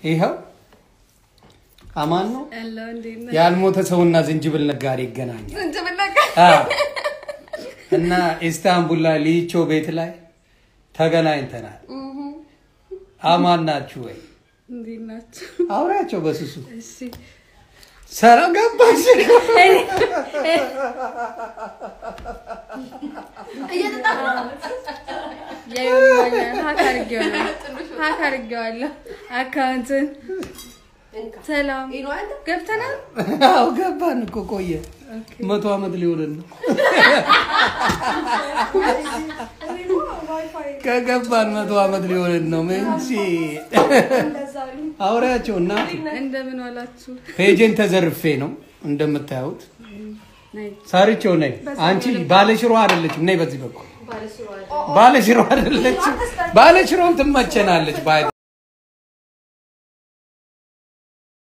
ይኸው አማን ነው። ያለው እንዴት ነህ? ያልሞተ ሰውና ዝንጅብል ነጋዴ ይገናኛል ዝንጅብል ነገር አዎ። እና ኢስታንቡል ላይ ሊቾ ቤት ላይ ተገናኝተናል። አማን ናችሁ ወይ? እንዴት ናቸው? አውሪያቸው በስሱ እሺ ሰላም ገባሽ? ያዩኛል። ሀክ አድርጌዋለሁ ሀክ አድርጌዋለሁ አካውንትን። ሰላም ገብተናል። አዎ ገባን እኮ ቆየ። መቶ ዓመት ሊሆንን ነው ከገባን መቶ ዓመት ሊሆንን ነው። ምንጭ አውሪያቸው እናት እንደምን ዋላችሁ? ፔጅን ተዘርፌ ነው እንደምታዩት። ነይ ሳርቸው ነይ። አንቺ ባለሽሮ አይደለችም። ነይ በዚህ በኩል ባለሽሮ አይደለችም። ባለሽሮም ትመቸናለች። ባይ